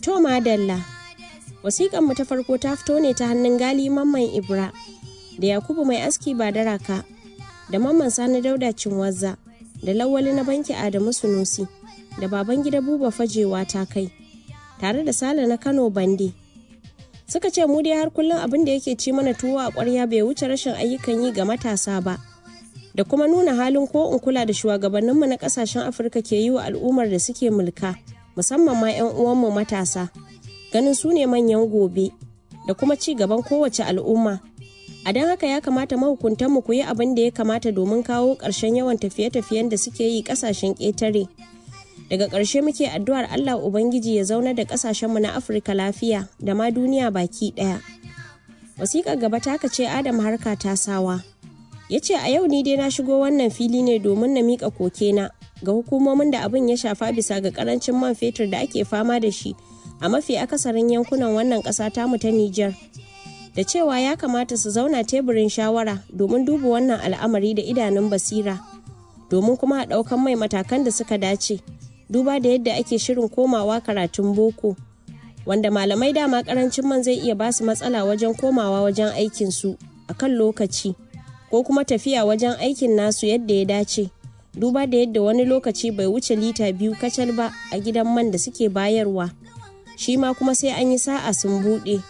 To madalla, wasiƙan mu ta farko ta fito ne ta hannun gali mamman Ibra da Yakubu mai aski ba daraka da mamman Sani Dauda Cinwazza da Lawali na banki Adamu Sunusi da baban gida Buba Fajewa ta kai tare da Sale na Kano Bande. Suka ce mu dai har kullum abin da yake ci mana tuwo a ƙwarya bai wuce rashin ayyukan yi ga matasa ba. Da kuma nuna halin ko in kula da shugabanninmu na ƙasashen Afirka ke yi wa al'ummar da suke mulka. musamman ma 'yan uwanmu matasa ganin su ne manyan gobe da kuma ci gaban kowace al'umma a don haka ya kamata mahukuntanmu ku yi abin da ya kamata domin kawo ƙarshen yawan tafiye-tafiyen da suke yi ƙasashen ƙetare daga ƙarshe muke addu'ar allah ubangiji ya zauna da ƙasashenmu na afirka lafiya da ma duniya baki ɗaya wasiƙar gaba ta ce adam harka ta sawa ya ce a yau ni dai na shigo wannan fili ne domin na miƙa kokena ga hukumomin da abin ya shafa bisa ga karancin man fetur da ake fama da shi a mafi akasarin yankunan wannan ƙasa tamu ta Nijar. Da cewa ya kamata su zauna teburin shawara domin duba wannan al'amari da idanun basira, domin kuma a ɗaukan mai matakan da suka dace, duba da yadda ake shirin komawa karatun boko, wanda malamai dama karancin man zai iya basu matsala wajen komawa wajen aikinsu a kan lokaci, ko kuma tafiya wajen aikin nasu yadda ya dace. duba da yadda wani lokaci bai wuce lita biyu kacal ba a gidan man da suke bayarwa shi ma kuma sai an yi sa'a sun buɗe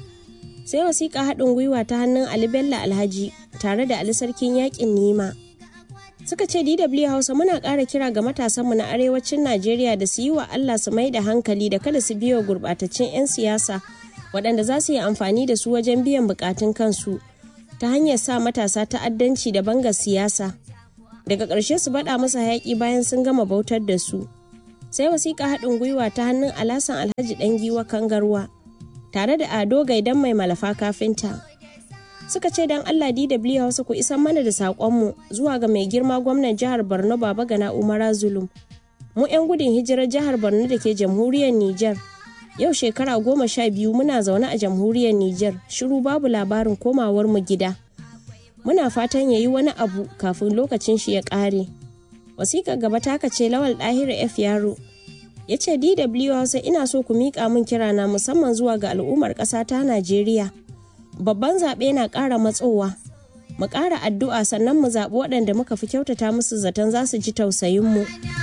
sai wasiƙa haɗin gwiwa ta hannun ali bello alhaji tare da ali sarkin yaƙin nima suka ce dw hausa muna ƙara kira ga matasanmu na arewacin najeriya da su yi wa allah su mai da hankali da kada su biyo gurɓataccen 'yan siyasa waɗanda za su yi amfani da su wajen biyan buƙatun kansu ta hanyar sa matasa ta'addanci da bangar siyasa daga ƙarshe su baɗa masa hayaƙi bayan sun gama bautar da su sai wasiƙa haɗin gwiwa ta hannun alasan alhaji ɗan giwa kangarwa tare da ado gaidan mai malafa kafinta suka ce don allah dw hausa ku isan mana da saƙonmu zuwa ga mai girma gwamnan jihar borno baba gana umara zulum mu 'yan gudun hijirar jihar borno da ke jamhuriyar niger yau shekara goma sha biyu muna zaune a jamhuriyar niger shiru babu labarin komawar mu gida muna fatan ya yi wani abu kafin lokacin shi ya ƙare. Wasiƙar gaba ta ce Lawal Ɗahiru F Yaro ya ce DW Hausa ina so ku miƙa min kirana musamman zuwa ga al'ummar ƙasa ta Najeriya. Babban zaɓe na ƙara matsowa. Mu ƙara addu'a sannan mu zaɓi waɗanda muka fi kyautata musu zaton za su ji tausayinmu.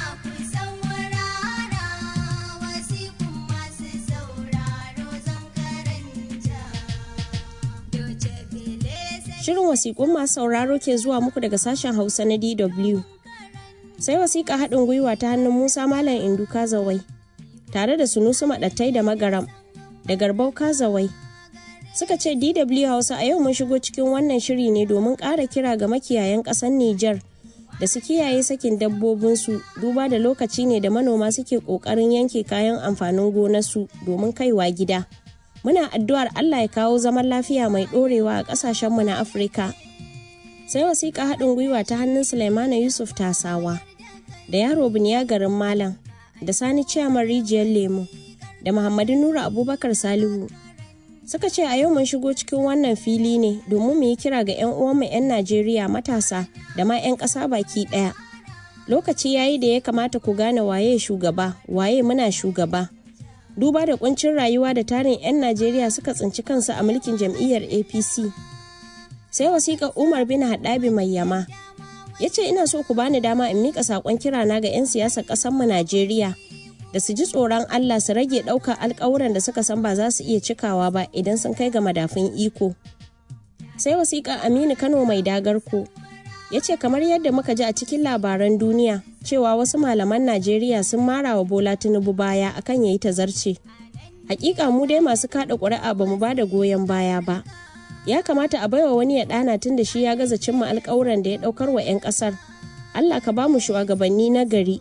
Shirin wasiƙun masu sauraro ke zuwa muku daga sashen Hausa na DW. Sai wasiƙa haɗin gwiwa ta hannun Musa Malam Indu Kazawai, tare da Sunusu Maɗattai da Magaram, da Garbau Kazawai. Suka ce DW Hausa a yau mun shigo cikin wannan shiri ne domin ƙara kira ga makiyayan ƙasar Nijar da su kiyaye sakin dabbobinsu duba da lokaci ne da manoma suke ƙoƙarin yanke kayan amfanin gonarsu domin kaiwa gida. muna addu'ar Allah ya kawo zaman lafiya mai ɗorewa a ƙasashenmu na Afirka. Sai wasiƙa haɗin gwiwa ta hannun Sulaimana Yusuf Tasawa, da yaro Biniya garin Malam, da Sani Ciyaman Rijiyar Lemu, da Muhammadu Nura Abubakar Salihu. Suka ce a yau mun shigo cikin wannan fili ne domin mu yi kira ga 'yan uwanmu 'yan Najeriya matasa da ma 'yan ƙasa baki ɗaya. Lokaci yayi da ya kamata ku gane waye shugaba, waye muna shugaba. duba da kuncin rayuwa da tarin 'yan najeriya suka tsinci kansu a mulkin jam'iyyar apc sai wasiƙar umar bin haɗabi mai yama ya ce ina so ku bani dama in miƙa saƙon kirana ga 'yan siyasar ƙasarmu najeriya da su ji tsoron allah su rage ɗaukar alƙawuran da suka san ba za su iya cikawa ba idan sun kai ga madafun iko sai wasiƙar aminu kano mai dagarko ya ce kamar yadda muka ji a cikin labaran duniya cewa wasu malaman najeriya sun mara wa bola tinubu baya akan yayi tazarce hakika mu dai masu kada ƙuri'a ba mu bada goyon baya ba ya kamata a baiwa wani ya ɗana tun da shi ya gaza cimma alƙawuran da ya ɗaukar wa 'yan ƙasar allah ka bamu shugabanni na gari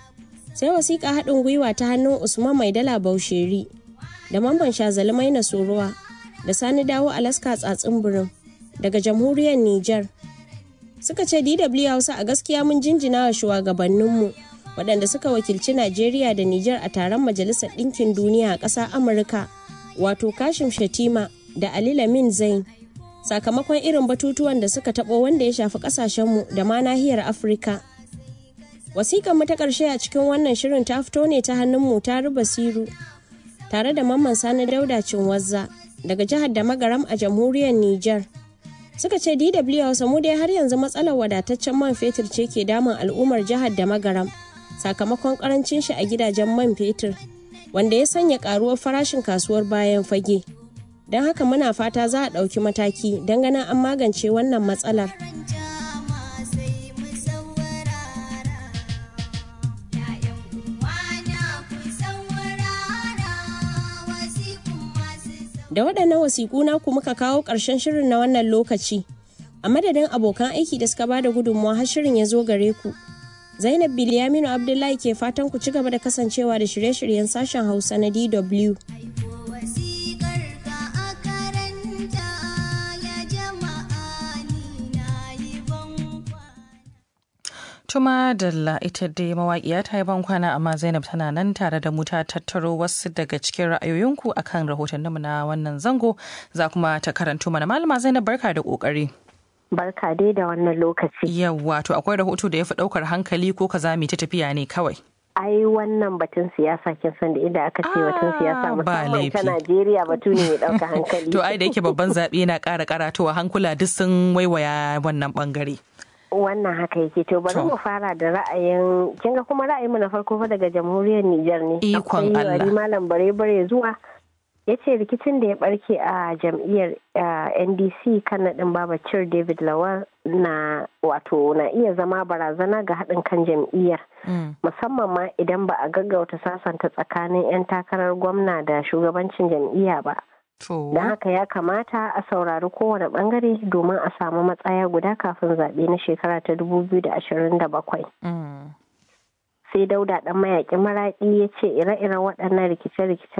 sai wasiƙa haɗin gwiwa ta hannun usman mai dala bausheri da mamban shazalmai na sorowa da sani dawo alaska tsatsin birin daga jamhuriyar niger suka ce DW Hausa a gaskiya mun jinjina wa shugabanninmu waɗanda suka wakilci Najeriya da Nijar a taron Majalisar Ɗinkin Duniya a ƙasa Amurka wato Kashim Shatima da Ali Lamin Zain sakamakon irin batutuwan da suka taɓo wanda ya shafi ƙasashenmu da ma nahiyar Afirka. Wasiƙar mu ta ƙarshe a cikin wannan shirin ta fito ne ta hannun mu ta Basiru tare da Mamman Sani Dauda Cinwazza daga jihar da Magaram a jamhuriyar Nijar. Suka ce DW Hausa mu dai har yanzu matsalar wadataccen man fetur ce ke damun al'ummar jihar da Magaram sakamakon karancin shi a gidajen man fetur wanda ya sanya karuwar farashin kasuwar bayan fage. Don haka muna fata za a ɗauki mataki don ganin an magance wannan matsalar. Da waɗannan wasiƙu naku muka kawo ƙarshen shirin na wannan lokaci. A madadin abokan aiki da suka bada gudunmawa har shirin ya zo gare ku. Zainab Bilyaminu Abdullahi ke fatan ku ci gaba da kasancewa da shirye-shiryen sashen Hausa na DW. Tuma Dalla ita dai mawaƙiya ta yi ban kwana amma Zainab tana nan tare da mu ta tattaro wasu daga cikin ra'ayoyinku akan rahotanninmu na wannan zango za kuma ta karanto mana malama Zainab barka da ƙoƙari. Barka dai da wannan lokaci. Yawwa to akwai rahoto da ya fi ɗaukar hankali ko kaza mai ta tafiya ne kawai. ai wannan batun siyasa kin san da inda aka ce batun siyasa musamman ta Najeriya batu ne mai ɗauka hankali. To ai da yake babban zaɓe na ƙara karatowa hankula duk sun waiwaya wannan ɓangare. wannan haka yake to bari mu fara da ra'ayin kin ga kuma ra'ayinmu na farko fa daga jamhuriyar Nijar ne ikon Allah akwai malam bare bare zuwa ya ce rikicin da ya barke a jam'iyyar ndc kan naɗin babacir david lawal na wato na iya zama barazana ga haɗin kan jam'iyyar musamman ma idan ba a gaggauta sasanta tsakanin 'yan takarar gwamna da shugabancin jam'iyya ba Don haka ya kamata a saurari kowane bangare domin a samu matsaya guda kafin zaɓe na shekara ta 2027. Sai dauda ɗan mayaƙin maraƙi ya ce ire-iren waɗannan rikice-rikice